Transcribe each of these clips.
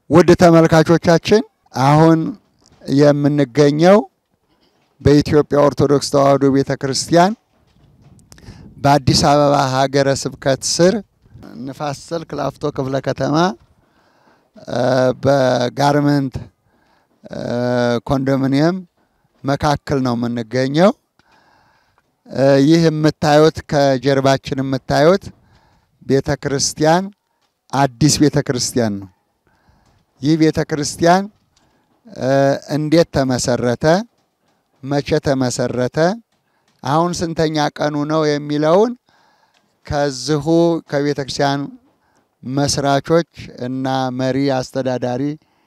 ውድ ተመልካቾቻችን አሁን የምንገኘው በኢትዮጵያ ኦርቶዶክስ ተዋሕዶ ቤተ ክርስቲያን በአዲስ አበባ ሀገረ ስብከት ስር ንፋስ ስልክ ላፍቶ ክፍለ ከተማ በጋርመንት ኮንዶሚኒየም መካከል ነው የምንገኘው። ይህ የምታዩት ከጀርባችን የምታዩት ቤተ ክርስቲያን አዲስ ቤተ ክርስቲያን ነው። ይህ ቤተ ክርስቲያን እንዴት ተመሰረተ? መቼ ተመሰረተ? አሁን ስንተኛ ቀኑ ነው የሚለውን ከዚሁ ከቤተ ክርስቲያን መስራቾች እና መሪ አስተዳዳሪ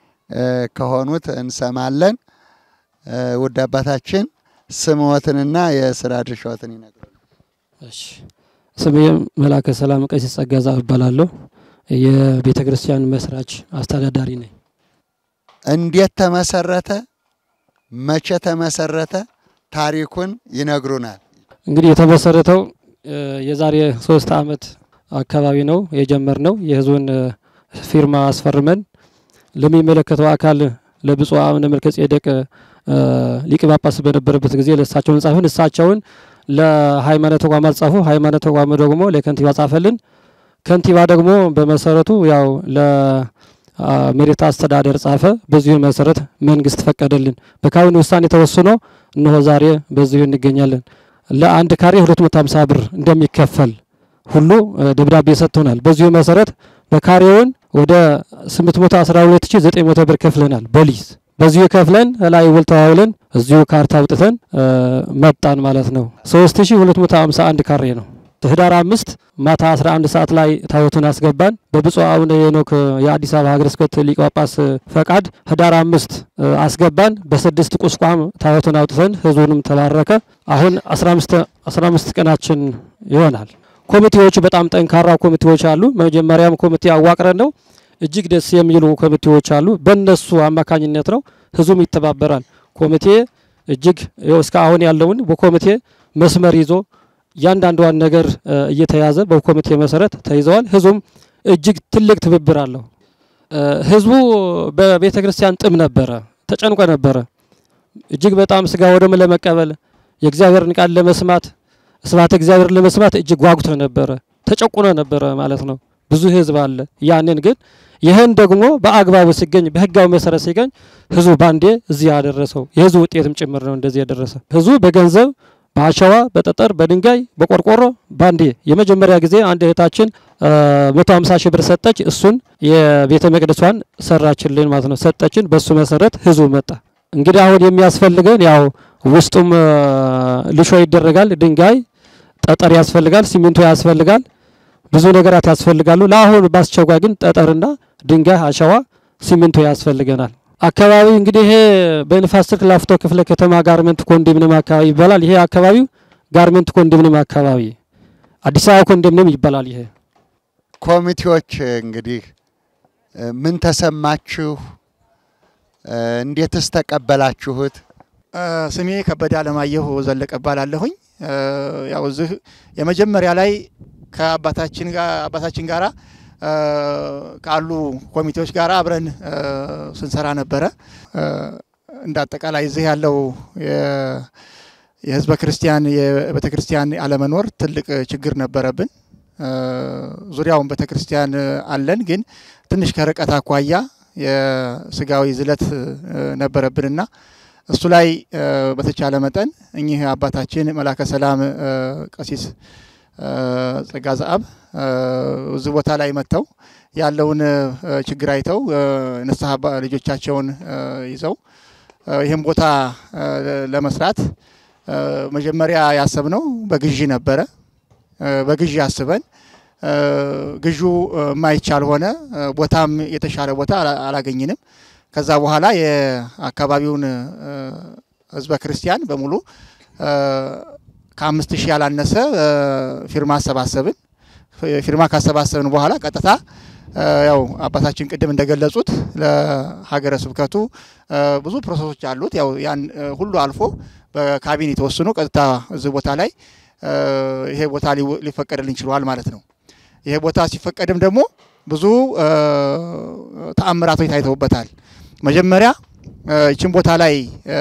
ከሆኑት እንሰማለን። ውድ አባታችን ስምዎትንና የስራ ድርሻዎትን ይነግሩን። እሺ ስሜ መላከ ሰላም ቀሲስ ጸጋ ዛፍ እባላለሁ። የቤተ ክርስቲያን መስራች አስተዳዳሪ ነኝ። እንዴት ተመሰረተ? መቼ ተመሰረተ? ታሪኩን ይነግሩናል። እንግዲህ የተመሰረተው የዛሬ ሶስት አመት አካባቢ ነው የጀመርነው። የህዝቡን ፊርማ አስፈርመን ለሚመለከተው አካል ለብፁዕ አቡነ መልከ ጼዴቅ ሊቀ ጳጳስ በነበረበት ጊዜ ለእሳቸውን ጻፍን። እሳቸውን ለሃይማኖት ተቋማት ጻፉ። ሃይማኖት ተቋሙ ደግሞ ለከንቲባ ጻፈልን። ከንቲባ ደግሞ በመሰረቱ ያው ለመሬት አስተዳደር ጻፈ። በዚሁ መሰረት መንግስት ፈቀደልን። በካቢኔ ውሳኔ ተወስኖ እነሆ ዛሬ በዚሁ እንገኛለን። ለአንድ ካሬ 250 ብር እንደሚከፈል ሁሉ ደብዳቤ ሰጥቶናል። በዚሁ መሰረት በካሬውን ወደ 812900 ብር ከፍለናል በሊዝ በዚሁ ከፍለን ላይ ውል ተዋውለን እዚሁ ካርታ አውጥተን መጣን ማለት ነው። 3251 ካሬ ነው። ህዳር አምስት ማታ 11 ሰዓት ላይ ታቦቱን አስገባን። በብፁዕ አቡነ ሄኖክ የአዲስ አበባ ሀገረ ስብከት ሊቀ ጳጳስ ፈቃድ ህዳር አምስት አስገባን። በስድስት ቁስቋም ታቦቱን አውጥተን ህዝቡንም ተባረከ። አሁን 15 ቀናችን ይሆናል። ኮሚቴዎቹ በጣም ጠንካራ ኮሚቴዎች አሉ። መጀመሪያም ኮሚቴ አዋቅረን ነው እጅግ ደስ የሚሉ ኮሚቴዎች አሉ። በእነሱ አማካኝነት ነው ህዝቡም ይተባበራል። ኮሚቴ እጅግ እስከ አሁን ያለውን በኮሚቴ መስመር ይዞ እያንዳንዷን ነገር እየተያዘ በኮሚቴ መሰረት ተይዘዋል። ህዝቡም እጅግ ትልቅ ትብብር አለው። ህዝቡ በቤተ ክርስቲያን ጥም ነበረ፣ ተጨንቆ ነበረ። እጅግ በጣም ስጋ ወደሙ ለመቀበል የእግዚአብሔርን ቃል ለመስማት ስብሐተ እግዚአብሔር ለመስማት እጅግ ጓጉቶ ነበረ፣ ተጨቁኖ ነበረ ማለት ነው። ብዙ ህዝብ አለ። ያንን ግን ይህን ደግሞ በአግባቡ ሲገኝ በህጋዊ መሰረት ሲገኝ ህዝቡ ባንዴ እዚህ ያደረሰው የህዝቡ ውጤትም ጭምር ነው። እንደዚህ የደረሰ ህዝቡ በገንዘብ በአሸዋ፣ በጠጠር፣ በድንጋይ፣ በቆርቆሮ ባንዴ የመጀመሪያ ጊዜ አንድ እህታችን መቶ ሀምሳ ሺህ ብር ሰጠች። እሱን የቤተ መቅደሷን ሰራችልን ማለት ነው። ሰጠችን። በሱ መሰረት ህዝቡ መጣ። እንግዲህ አሁን የሚያስፈልገን ያው ውስጡም ልሾ ይደረጋል። ድንጋይ፣ ጠጠር ያስፈልጋል። ሲሚንቶ ያስፈልጋል። ብዙ ነገራት ያስፈልጋሉ። ለአሁን በአስቸኳይ ግን ጠጠርና ድንጋይ፣ አሸዋ፣ ሲሚንቶ ያስፈልገናል። አካባቢ እንግዲህ ይሄ በንፋስ ስልክ ላፍቶ ክፍለ ከተማ ጋርመንት ኮንዶሚኒየም አካባቢ ይባላል። ይሄ አካባቢ ጋርመንት ኮንዶሚኒየም አካባቢ አዲስ አበባ ኮንዶሚኒየም ይባላል። ይሄ ኮሚቴዎች እንግዲህ ምን ተሰማችሁ? እንዴትስ ተቀበላችሁት? ስሜ ከበደ አለማየሁ ዘለቀ እባላለሁኝ። ያው እዚህ የመጀመሪያ ላይ ከአባታችን ጋር አባታችን ጋራ ካሉ ኮሚቴዎች ጋር አብረን ስንሰራ ነበረ። እንደ አጠቃላይ እዚህ ያለው የህዝበ ክርስቲያን የቤተ ክርስቲያን አለመኖር ትልቅ ችግር ነበረብን። ዙሪያውን ቤተ ክርስቲያን አለን፣ ግን ትንሽ ከርቀት አኳያ የስጋዊ ዝለት ነበረብንና እሱ ላይ በተቻለ መጠን እኚህ አባታችን መላከ ሰላም ቀሲስ ጸጋ ዘአብ እዚህ ቦታ ላይ መጥተው ያለውን ችግር አይተው ንስሐ ልጆቻቸውን ይዘው ይህም ቦታ ለመስራት መጀመሪያ ያሰብነው በግዢ ነበረ። በግዢ አስበን ግዢ የማይቻል ሆነ። ቦታም የተሻለ ቦታ አላገኝንም። ከዛ በኋላ የአካባቢውን ህዝበ ክርስቲያን በሙሉ ከአምስት ሺህ ያላነሰ ፊርማ አሰባሰብን። ፊርማ ካሰባሰብን በኋላ ቀጥታ ያው አባታችን ቅድም እንደገለጹት ለሀገረ ስብከቱ ብዙ ፕሮሰሶች አሉት። ያው ያን ሁሉ አልፎ በካቢኔ ተወስኖ ቀጥታ እዚህ ቦታ ላይ ይሄ ቦታ ሊፈቀድልን ችሏል ማለት ነው። ይሄ ቦታ ሲፈቀድም ደግሞ ብዙ ተአምራቶች ታይተውበታል። መጀመሪያ ይችን ቦታ ላይ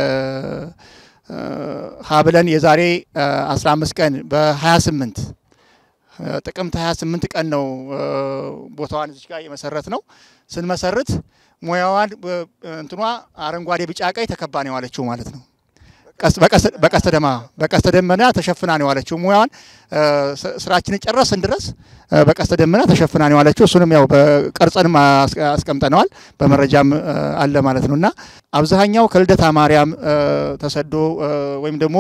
ሀብለን የዛሬ 15 ቀን በ28 ጥቅምት 28 ቀን ነው ቦታዋን እዚች ጋር የመሰረት ነው። ስንመሰርት ሙያዋን እንትኗ አረንጓዴ፣ ቢጫ፣ ቀይ ተከባ ነው የዋለችው ማለት ነው። በቀስተ ደማ በቀስተ ደመና ተሸፍና ነው የዋለችው። ሙያዋን ስራችንን ጨረስን ድረስ በቀስተ ደመና ተሸፍና ነው የዋለችው። እሱንም ያው በቀርጸንም አስቀምጠነዋል በመረጃም አለ ማለት ነው እና አብዛኛው ከልደታ ማርያም ተሰዶ ወይም ደግሞ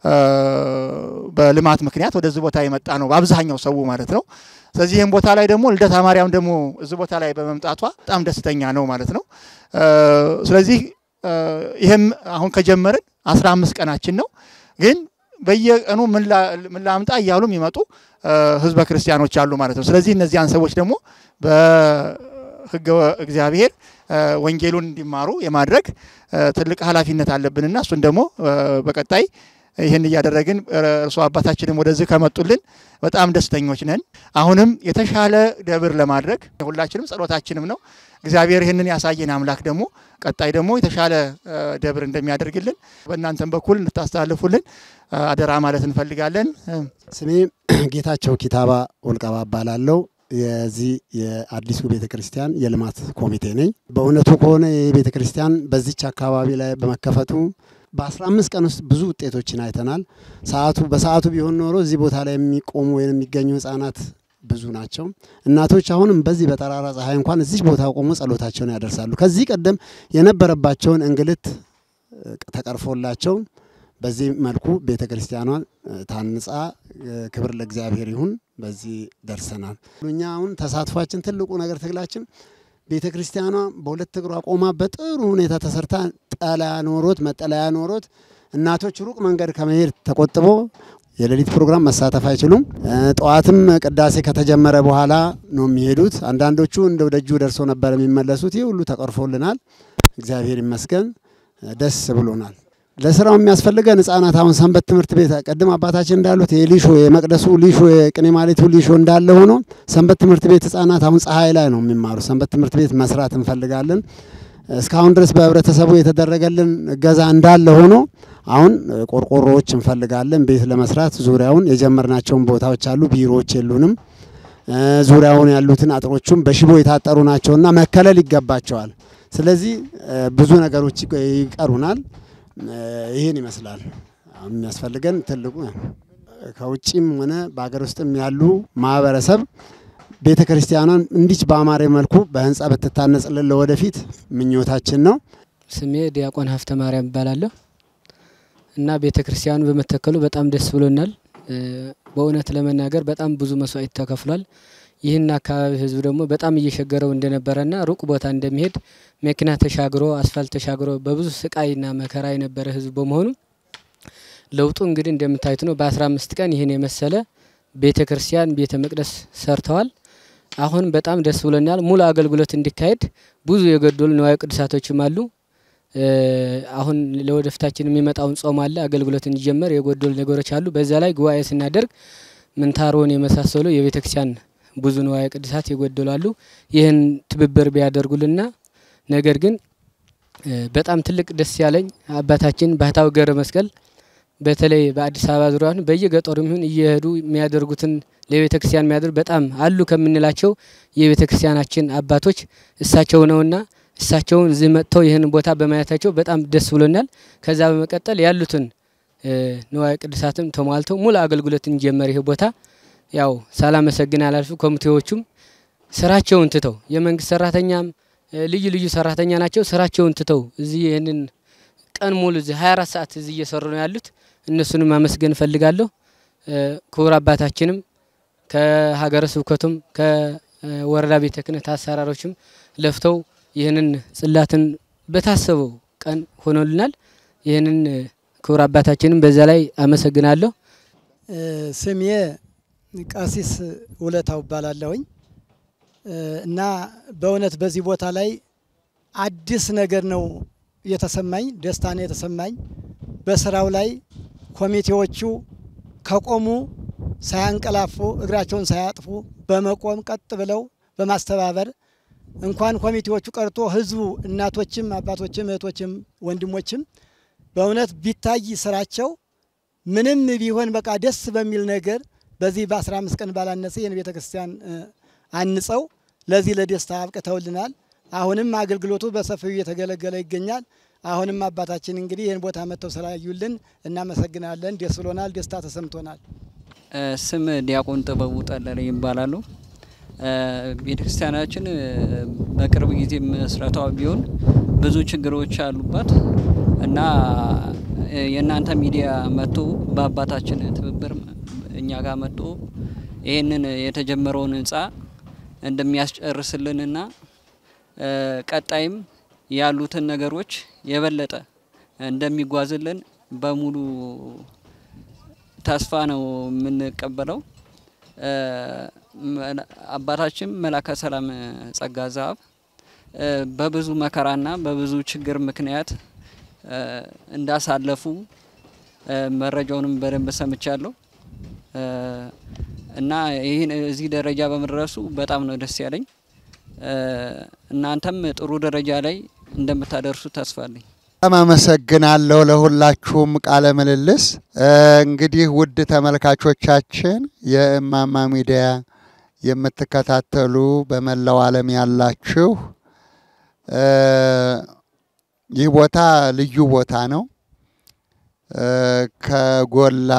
በልማት ምክንያት ወደዚህ ቦታ የመጣ ነው በአብዛኛው ሰው ማለት ነው። ስለዚህ ይህም ቦታ ላይ ደግሞ ልደታ ማርያም ደግሞ እዚህ ቦታ ላይ በመምጣቷ በጣም ደስተኛ ነው ማለት ነው። ስለዚህ ይህም አሁን ከጀመርን አስራ አምስት ቀናችን ነው። ግን በየቀኑ ምን ላምጣ እያሉ የሚመጡ ህዝበ ክርስቲያኖች አሉ ማለት ነው። ስለዚህ እነዚያን ሰዎች ደግሞ በህገ እግዚአብሔር ወንጌሉን እንዲማሩ የማድረግ ትልቅ ኃላፊነት አለብንና እሱን ደግሞ በቀጣይ ይህን እያደረግን እርስዎ አባታችንም ወደዚህ ከመጡልን በጣም ደስተኞች ነን። አሁንም የተሻለ ደብር ለማድረግ ሁላችንም ጸሎታችንም ነው። እግዚአብሔር ይህንን ያሳየን አምላክ ደግሞ ቀጣይ ደግሞ የተሻለ ደብር እንደሚያደርግልን በእናንተም በኩል እንድታስተላልፉልን አደራ ማለት እንፈልጋለን። ስሜ ጌታቸው ኪታባ ወልቀባ እባላለሁ። የዚህ የአዲሱ ቤተ ክርስቲያን የልማት ኮሚቴ ነኝ። በእውነቱ ከሆነ ይህ ቤተ ክርስቲያን በዚች አካባቢ ላይ በመከፈቱ በአስራ አምስት ቀን ውስጥ ብዙ ውጤቶችን አይተናል። ሰዓቱ በሰዓቱ ቢሆን ኖሮ እዚህ ቦታ ላይ የሚቆሙ ወይም የሚገኙ ህጻናት ብዙ ናቸው። እናቶች አሁንም በዚህ በጠራራ ፀሐይ እንኳን እዚህ ቦታ ቆሞ ጸሎታቸውን ያደርሳሉ። ከዚህ ቀደም የነበረባቸውን እንግልት ተቀርፎላቸው በዚህ መልኩ ቤተ ክርስቲያኗን ታንጻ ክብር ለእግዚአብሔር ይሁን በዚህ ደርሰናል። እኛ አሁን ተሳትፏችን ትልቁ ነገር ትግላችን ቤተ ክርስቲያኗ በሁለት እግሯ ቆማ በጥሩ ሁኔታ ተሰርታ ጠለያ ኖሮት መጠለያ ኖሮት እናቶች ሩቅ መንገድ ከመሄድ ተቆጥቦ የሌሊት ፕሮግራም መሳተፍ አይችሉም። ጠዋትም ቅዳሴ ከተጀመረ በኋላ ነው የሚሄዱት። አንዳንዶቹ እንደው ደጁ ደርሶ ነበር የሚመለሱት። ይህ ሁሉ ተቀርፎልናል። እግዚአብሔር ይመስገን፣ ደስ ብሎናል። ለስራው የሚያስፈልገን ህጻናት አሁን ሰንበት ትምህርት ቤት ቅድም አባታችን እንዳሉት የሊሾ የመቅደሱ ሊሾ የቅኔ ማሌቱ ሊሾ እንዳለ ሆኖ ሰንበት ትምህርት ቤት ህጻናት አሁን ፀሐይ ላይ ነው የሚማሩ። ሰንበት ትምህርት ቤት መስራት እንፈልጋለን። እስካሁን ድረስ በህብረተሰቡ የተደረገልን እገዛ እንዳለ ሆኖ አሁን ቆርቆሮዎች እንፈልጋለን ቤት ለመስራት ዙሪያውን የጀመርናቸውን ቦታዎች አሉ። ቢሮዎች የሉንም። ዙሪያውን ያሉትን አጥሮቹም በሽቦ የታጠሩ ናቸውና መከለል ይገባቸዋል። ስለዚህ ብዙ ነገሮች ይቀሩናል። ይህን ይመስላል የሚያስፈልገን ትልቁ ከውጭም ሆነ በሀገር ውስጥም ያሉ ማህበረሰብ ቤተ ክርስቲያኗን እንዲች በአማረ መልኩ በህንፃ ብትታነጽልን ለወደፊት ምኞታችን ነው። ስሜ ዲያቆን ሀፍተ ማርያም እባላለሁ እና ቤተ ክርስቲያኑ በመተከሉ በጣም ደስ ብሎናል። በእውነት ለመናገር በጣም ብዙ መስዋዕት ተከፍሏል። ይህን አካባቢ ህዝብ ደግሞ በጣም እየሸገረው እንደነበረና ሩቅ ቦታ እንደሚሄድ መኪና ተሻግሮ አስፋልት ተሻግሮ በብዙ ስቃይና መከራ የነበረ ህዝብ በመሆኑ ለውጡ እንግዲህ እንደምታዩት ነው። በአስራ አምስት ቀን ይህን የመሰለ ቤተ ክርስቲያን ቤተ መቅደስ ሰርተዋል። አሁን በጣም ደስ ብሎናል። ሙሉ አገልግሎት እንዲካሄድ ብዙ የጎደሉ ንዋየ ቅዱሳቶችም አሉ። አሁን ለወደፊታችን የሚመጣውን ጾም አለ አገልግሎት እንዲጀመር የጎደሉ ነገሮች አሉ። በዛ ላይ ጉባኤ ስናደርግ ምንታሮን የመሳሰሉ የቤተ ክርስቲያን ብዙ ንዋየ ቅዱሳት የጎደሉ አሉ። ይህን ትብብር ቢያደርጉልና ነገር ግን በጣም ትልቅ ደስ ያለኝ አባታችን ባህታዊ ገብረ መስቀል በተለይ በአዲስ አበባ ዙሪያ በየገጠሩ ይሁን እየሄዱ የሚያደርጉትን ለቤተ ክርስቲያን የሚያደርግ በጣም አሉ ከምንላቸው የቤተ ክርስቲያናችን አባቶች እሳቸው ነውና እሳቸውን እዚህ መጥተው ይህን ቦታ በማየታቸው በጣም ደስ ብሎናል። ከዛ በመቀጠል ያሉትን ንዋየ ቅዱሳትም ተሟልተው ሙሉ አገልግሎት እንጀመር ይህ ቦታ ያው ሳላመሰግን አላልፍ። ኮሚቴዎቹም ስራቸውን ትተው የመንግስት ሰራተኛም ልዩ ልዩ ሰራተኛ ናቸው። ስራቸውን ትተው እዚህ ይህንን ቀን ሙሉ እዚህ 24 ሰዓት እዚህ እየሰሩ ነው ያሉት። እነሱንም ማመስገን እፈልጋለሁ። ክቡር አባታችንም ከሀገረ ስብከቱም ከወረዳ ቤተ ክህነት አሰራሮችም ለፍተው ይህንን ጽላትን በታሰበው ቀን ሆኖልናል። ይህንን ክቡር አባታችንም በዛ ላይ አመሰግናለሁ። ስሜ ቀሲስ ውለታው እባላለሁኝ እና በእውነት በዚህ ቦታ ላይ አዲስ ነገር ነው የተሰማኝ፣ ደስታ ነው የተሰማኝ። በስራው ላይ ኮሚቴዎቹ ከቆሙ ሳያንቀላፉ እግራቸውን ሳያጥፉ በመቆም ቀጥ ብለው በማስተባበር እንኳን ኮሚቴዎቹ ቀርቶ ህዝቡ እናቶችም፣ አባቶችም፣ እህቶችም ወንድሞችም በእውነት ቢታይ ስራቸው ምንም ቢሆን በቃ ደስ በሚል ነገር በዚህ በ15 ቀን ባላነሰ ይህን ቤተ ክርስቲያን አንጸው ለዚህ ለደስታ አብቅተውልናል። አሁንም አገልግሎቱ በሰፊው እየተገለገለ ይገኛል። አሁንም አባታችን እንግዲህ ይህን ቦታ መጥተው ስላዩልን እናመሰግናለን። ደስ ብሎናል። ደስታ ተሰምቶናል። ስም ዲያቆን ጥበቡ ጠለለ ይባላሉ። ቤተ ክርስቲያናችን በቅርብ ጊዜ መስረቷ ቢሆን ብዙ ችግሮች አሉባት እና የእናንተ ሚዲያ መጥቶ በአባታችን ትብብር እኛ ጋር መጥቶ ይህንን የተጀመረውን ህንፃ እንደሚያስጨርስልንና ቀጣይም ያሉትን ነገሮች የበለጠ እንደሚጓዝልን በሙሉ ተስፋ ነው የምንቀበለው። አባታችን መላከ ሰላም ጸጋ ዘአብ በብዙ መከራና በብዙ ችግር ምክንያት እንዳሳለፉ መረጃውንም በደንብ ሰምቻለሁ እና ይህን እዚህ ደረጃ በመድረሱ በጣም ነው ደስ ያለኝ። እናንተም ጥሩ ደረጃ ላይ እንደምታደርሱ ተስፋ አለኝ። በጣም አመሰግናለሁ ለሁላችሁም ቃለ ምልልስ። እንግዲህ ውድ ተመልካቾቻችን የእማማ ሚዲያ የምትከታተሉ በመላው ዓለም ያላችሁ ይህ ቦታ ልዩ ቦታ ነው። ከጎላ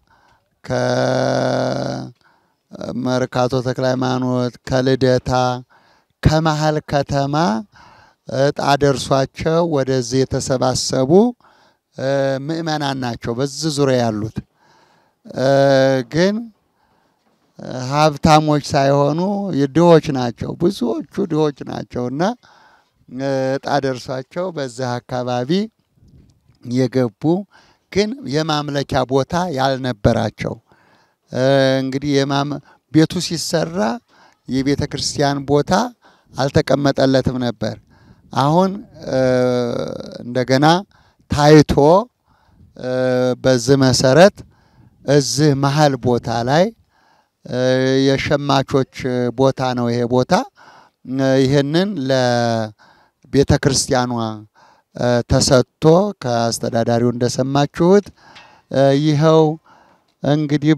ከመርካቶ ተክለ ሃይማኖት፣ ከልደታ፣ ከመሀል ከተማ እጣ ደርሷቸው ወደዚህ የተሰባሰቡ ምእመናን ናቸው። በዚህ ዙሪያ ያሉት ግን ሀብታሞች ሳይሆኑ ድሆች ናቸው። ብዙዎቹ ድሆች ናቸው እና እጣ ደርሷቸው በዚህ አካባቢ የገቡ ግን የማምለኪያ ቦታ ያልነበራቸው እንግዲህ ቤቱ ሲሰራ የቤተ ክርስቲያን ቦታ አልተቀመጠለትም ነበር። አሁን እንደገና ታይቶ በዚህ መሰረት እዚህ መሀል ቦታ ላይ የሸማቾች ቦታ ነው ይሄ ቦታ። ይህንን ለቤተ ክርስቲያኗ ተሰጥቶ ከአስተዳዳሪው እንደሰማችሁት ይኸው እንግዲህ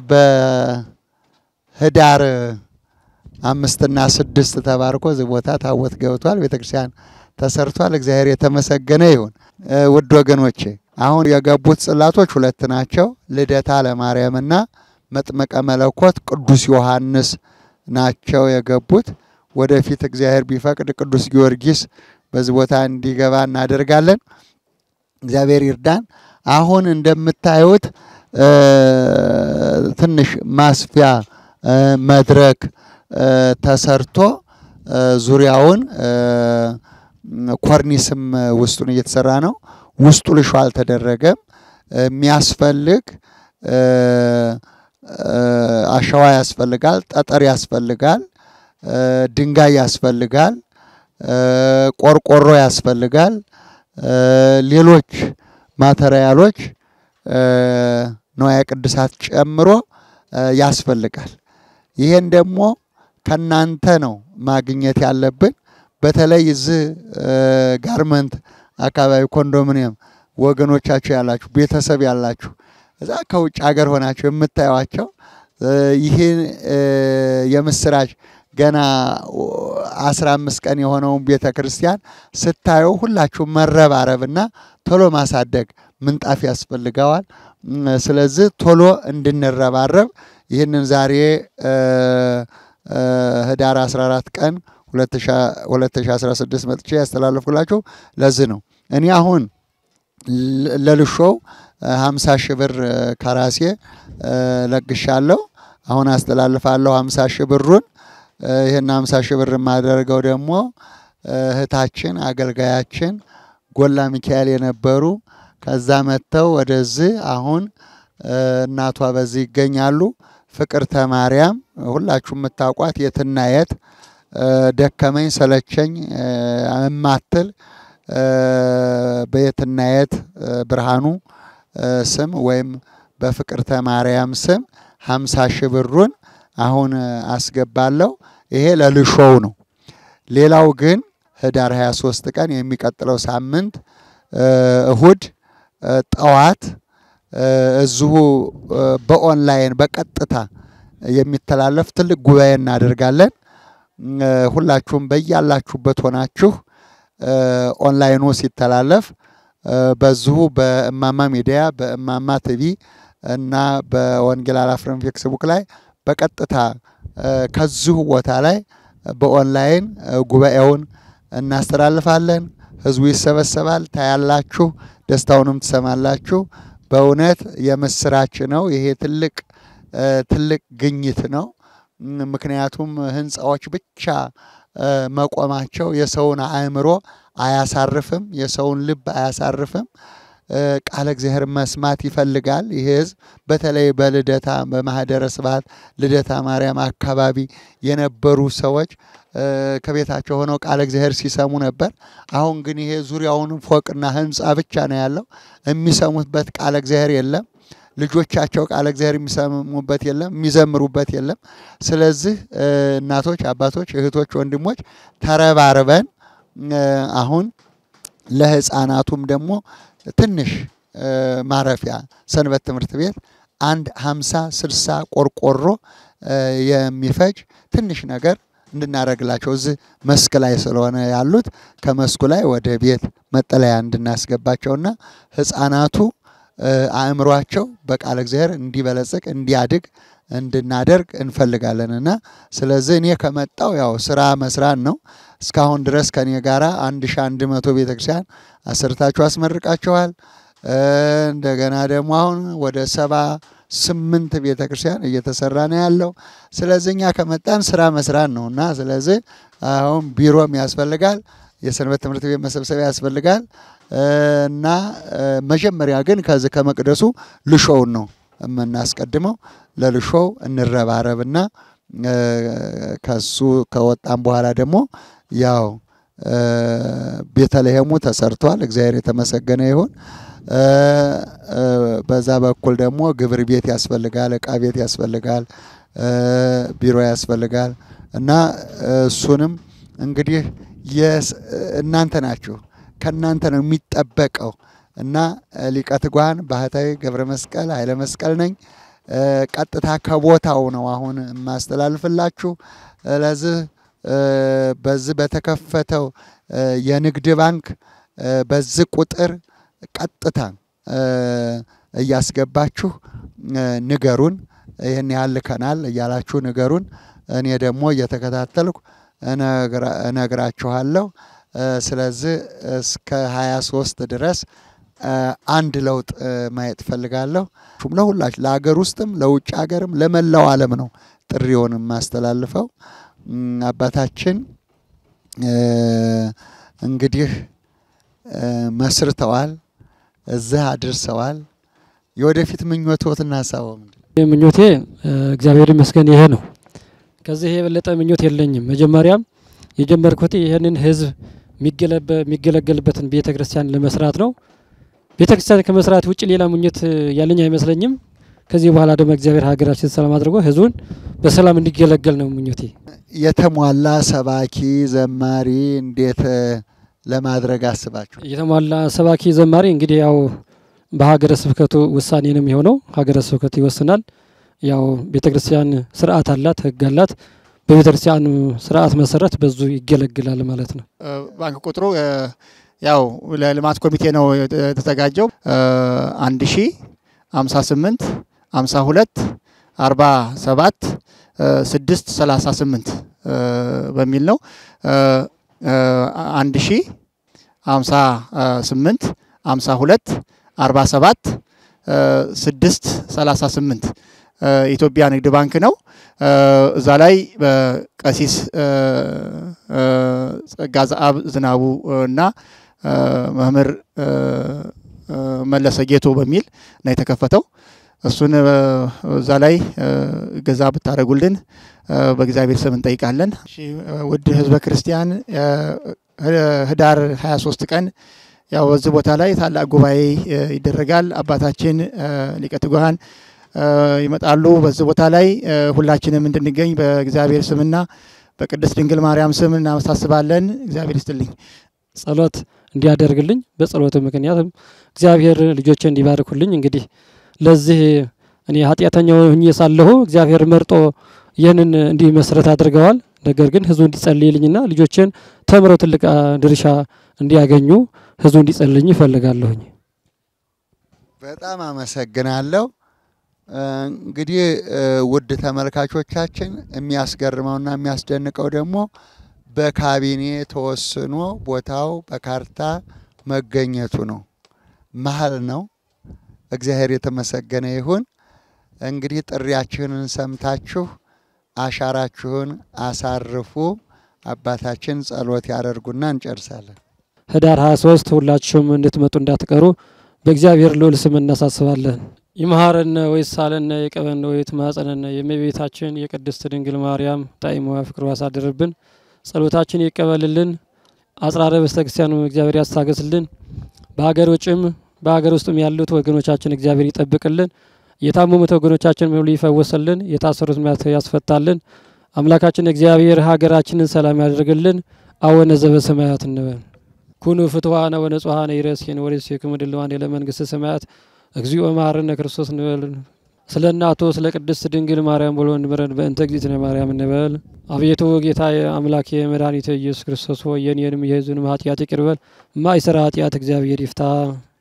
በህዳር አምስትና ስድስት ተባርኮ እዚህ ቦታ ታቦት ገብቷል። ቤተ ክርስቲያን ተሰርቷል። እግዚአብሔር የተመሰገነ ይሁን። ውድ ወገኖቼ አሁን የገቡት ጽላቶች ሁለት ናቸው። ልደታ ለማርያምና መጥመቀ መለኮት ቅዱስ ዮሐንስ ናቸው የገቡት። ወደፊት እግዚአብሔር ቢፈቅድ ቅዱስ ጊዮርጊስ በዚህ ቦታ እንዲገባ እናደርጋለን። እግዚአብሔር ይርዳን። አሁን እንደምታዩት ትንሽ ማስፊያ መድረክ ተሰርቶ ዙሪያውን ኮርኒስም ውስጡን እየተሰራ ነው። ውስጡ ልሾ አልተደረገም። የሚያስፈልግ አሸዋ ያስፈልጋል፣ ጠጠር ያስፈልጋል፣ ድንጋይ ያስፈልጋል፣ ቆርቆሮ ያስፈልጋል፣ ሌሎች ማተሪያሎች ንዋየ ቅድሳት ጨምሮ ያስፈልጋል። ይሄን ደግሞ ከናንተ ነው ማግኘት ያለብን። በተለይ እዚህ ጋርመንት አካባቢ ኮንዶሚኒየም ወገኖቻችሁ ያላችሁ ቤተሰብ ያላችሁ እዛ ከውጭ ሀገር ሆናችሁ የምታዩቸው ይህን የምስራች ገና አስራ አምስት ቀን የሆነውን ቤተ ክርስቲያን ስታዩ ሁላችሁ መረባረብና ቶሎ ማሳደግ ምንጣፍ ያስፈልገዋል። ስለዚህ ቶሎ እንድንረባረብ ይህንን ዛሬ ህዳር 14 ቀን 2016 መጥቼ ያስተላለፍኩላችሁ ለዚህ ነው። እኔ አሁን ለልሾው 50 ሺህ ብር ከራሴ ለግሻለሁ። አሁን አስተላልፋለሁ 50 ሺህ ብሩን። ይህን 50 ሺህ ብር የማደርገው ደግሞ እህታችን አገልጋያችን ጎላ ሚካኤል የነበሩ ከዛ መጥተው ወደዚህ አሁን እናቷ በዚህ ይገኛሉ። ፍቅርተ ማርያም ሁላችሁ የምታውቋት የትና የት ደከመኝ ሰለቸኝ እማትል በየትና የት ብርሃኑ ስም ወይም በፍቅርተ ማርያም ስም ሀምሳ ሺህ ብሩን አሁን አስገባለሁ። ይሄ ለልሾው ነው። ሌላው ግን ህዳር 23 ቀን የሚቀጥለው ሳምንት እሁድ ጠዋት እዚሁ በኦንላይን በቀጥታ የሚተላለፍ ትልቅ ጉባኤ እናደርጋለን። ሁላችሁም በያላችሁበት ሆናችሁ ኦንላይኑ ሲተላለፍ በዚሁ በእማማ ሚዲያ በእማማ ቲቪ እና በወንጌል አላፍርም ፌስቡክ ላይ በቀጥታ ከዚሁ ቦታ ላይ በኦንላይን ጉባኤውን እናስተላልፋለን። ህዝቡ ይሰበሰባል፣ ታያላችሁ፣ ደስታውንም ትሰማላችሁ። በእውነት የምስራች ነው። ይሄ ትልቅ ትልቅ ግኝት ነው። ምክንያቱም ህንፃዎች ብቻ መቆማቸው የሰውን አእምሮ አያሳርፍም፣ የሰውን ልብ አያሳርፍም። ቃለ እግዚአብሔር መስማት ይፈልጋል። ይህ ህዝብ በተለይ በልደታ በማህደረ ስብሐት ልደታ ማርያም አካባቢ የነበሩ ሰዎች ከቤታቸው ሆነው ቃለ እግዚአብሔር ሲሰሙ ነበር። አሁን ግን ይሄ ዙሪያውን ፎቅና ህንፃ ብቻ ነው ያለው። የሚሰሙበት ቃለ እግዚአብሔር የለም። ልጆቻቸው ቃለ እግዚአብሔር የሚሰሙበት የለም፣ የሚዘምሩበት የለም። ስለዚህ እናቶች፣ አባቶች፣ እህቶች፣ ወንድሞች ተረባርበን አሁን ለህፃናቱም ደግሞ ትንሽ ማረፊያ ሰንበት ትምህርት ቤት አንድ ሀምሳ ስልሳ ቆርቆሮ የሚፈጅ ትንሽ ነገር እንድናደርግላቸው እዚህ መስክ ላይ ስለሆነ ያሉት ከመስኩ ላይ ወደ ቤት መጠለያ እንድናስገባቸውና ህፃናቱ አእምሯቸው በቃለ እግዚአብሔር እንዲበለጽግ እንዲያድግ እንድናደርግ እንፈልጋለን እና ስለዚህ እኔ ከመጣው ያው ስራ መስራት ነው። እስካሁን ድረስ ከኔ ጋራ አንድ ሺ አንድ መቶ ቤተክርስቲያን አሰርታችሁ አስመርቃችኋል። እንደገና ደግሞ አሁን ወደ ሰባ ስምንት ቤተ ክርስቲያን እየተሰራ ነው ያለው። ስለዚህ እኛ ከመጣን ስራ መስራት ነው እና ስለዚህ አሁን ቢሮም ያስፈልጋል፣ የሰንበት ትምህርት ቤት መሰብሰቢያ ያስፈልጋል እና መጀመሪያ ግን ከዚህ ከመቅደሱ ልሾውን ነው የምናስቀድመው። ለልሾው እንረባረብና ከሱ ከወጣም በኋላ ደግሞ ያው ቤተልሔሙ ተሰርቷል። እግዚአብሔር የተመሰገነ ይሁን። በዛ በኩል ደግሞ ግብር ቤት ያስፈልጋል፣ እቃ ቤት ያስፈልጋል፣ ቢሮ ያስፈልጋል እና እሱንም እንግዲህ እናንተ ናችሁ ከእናንተ ነው የሚጠበቀው እና ሊቀ ትጉሃን ባህታዊ ገብረ መስቀል ኃይለ መስቀል ነኝ። ቀጥታ ከቦታው ነው አሁን የማስተላልፍላችሁ። ለዚህ በዚህ በተከፈተው የንግድ ባንክ በዚህ ቁጥር ቀጥታ እያስገባችሁ ንገሩን፣ ይህን ያህል ልከናል እያላችሁ ንገሩን። እኔ ደግሞ እየተከታተልኩ እነግራችኋለሁ። ስለዚህ እስከ 23 ድረስ አንድ ለውጥ ማየት እፈልጋለሁ። ለሁላችሁ ለሀገር ውስጥም ለውጭ ሀገርም ለመላው ዓለም ነው ጥሪውን የማስተላልፈው። አባታችን እንግዲህ መስርተዋል፣ እዚህ አድርሰዋል። የወደፊት ምኞቶትና ሀሳቦ ምንድን ነው? ምኞቴ እግዚአብሔር ይመስገን ይሄ ነው። ከዚህ የበለጠ ምኞት የለኝም። መጀመሪያም የጀመርኩት ይህንን ህዝብ የሚገለገልበትን ቤተ ክርስቲያን ለመስራት ነው። ቤተ ክርስቲያን ከመስራት ውጭ ሌላ ምኞት ያለኝ አይመስለኝም። ከዚህ በኋላ ደግሞ እግዚአብሔር ሀገራችን ሰላም አድርጎ ህዝቡን በሰላም እንዲገለገል ነው ምኞቴ። የተሟላ ሰባኪ ዘማሪ እንዴት ለማድረግ አስባችሁ? የተሟላ ሰባኪ ዘማሪ እንግዲህ ያው በሀገረ ስብከቱ ውሳኔ ነው የሚሆነው። ሀገረ ስብከቱ ይወስናል። ያው ቤተ ክርስቲያን ስርዓት አላት፣ ህግ አላት። በቤተ ክርስቲያኑ ስርዓት መሰረት በዙ ይገለግላል ማለት ነው። ባንክ ቁጥሩ ያው ለልማት ኮሚቴ ነው የተዘጋጀው አንድ ሺ ሀምሳ ስምንት ሀምሳ ሁለት አርባ ሰባት ስድስት ሰላሳ ስምንት በሚል ነው አንድ ሺ ሀምሳ ስምንት ሀምሳ ሁለት አርባ ሰባት ስድስት ሰላሳ ስምንት ኢትዮጵያ ንግድ ባንክ ነው። እዛ ላይ በቀሲስ ጸጋ ዘአብ ዝናቡ እና መምህር መለሰ ጌቶ በሚል ነው የተከፈተው። እሱን እዛ ላይ ገዛ ብታደርጉልን በእግዚአብሔር ስም እንጠይቃለን። ውድ ህዝበ ክርስቲያን ህዳር 23 ቀን ያው በዚህ ቦታ ላይ ታላቅ ጉባኤ ይደረጋል። አባታችን ሊቀ ትጉሃን ይመጣሉ። በዚህ ቦታ ላይ ሁላችንም እንድንገኝ በእግዚአብሔር ስምና በቅድስት ድንግል ማርያም ስም እናመሳስባለን። እግዚአብሔር ይስጥልኝ። ጸሎት እንዲያደርግልኝ በጸሎቱ ምክንያትም እግዚአብሔር ልጆቼ እንዲባርኩልኝ እንግዲህ ለዚህ እኔ ኃጢአተኛው ሁኜ ሳለሁ እግዚአብሔር መርጦ ይህንን እንዲህ መሰረት አድርገዋል። ነገር ግን ህዝቡ እንዲጸልይልኝና ልጆቼን ተምረው ትልቅ አ, ድርሻ እንዲያገኙ ህዝቡ እንዲጸልይልኝ ይፈልጋለሁኝ። በጣም አመሰግናለሁ። እ፣ እንግዲህ እ፣ ውድ ተመልካቾቻችን የሚያስገርመውና የሚያስደንቀው ደግሞ በካቢኔ ተወስኖ ቦታው በካርታ መገኘቱ ነው። መሀል ነው። እግዚአብሔር የተመሰገነ ይሁን። እንግዲህ ጥሪያችንን ሰምታችሁ አሻራችሁን አሳርፉ። አባታችን ጸሎት ያደርጉና እንጨርሳለን። ህዳር 23 ሁላችሁም እንድትመጡ እንዳትቀሩ በእግዚአብሔር ልዑል ስም እናሳስባለን። ይምሃረነ ወይሳለነ የቀበነ ወይት ማጸነነ የእመቤታችን የቅድስት ድንግል ማርያም ጣዕሟ ፍቅሯ ያሳድርብን። ጸሎታችን ይቀበልልን። አጽራረ ቤተ ክርስቲያኑ እግዚአብሔር ያስታገስልን። በሀገር ውጭም በሀገር ውስጥም ያሉት ወገኖቻችን እግዚአብሔር ይጠብቅልን። የታመሙት ወገኖቻችን ሁሉ ይፈወስልን። የታሰሩት ያስፈታልን። አምላካችን እግዚአብሔር ሀገራችንን ሰላም ያደርግልን። አቡነ ዘበሰማያት እንበል። ኩኑ ፍትዋነ ወነጹሐነ ይረስየን ወሬስየክሙ ድልዋን ለመንግስተ ሰማያት እግዚኦ መሐረነ ክርስቶስ እንበል። ስለ እናቱ ስለ ቅድስት ድንግል ማርያም ብሎ እንምረን በእንተ እግዝእትነ ማርያም እንበል። አቤቱ ጌታዬ አምላኬ መድኃኒቴ ኢየሱስ ክርስቶስ ሆይ የኔንም የሕዝቡንም ኃጢአት ይቅር በል። ማይሰራ ኃጢአት እግዚአብሔር ይፍታ።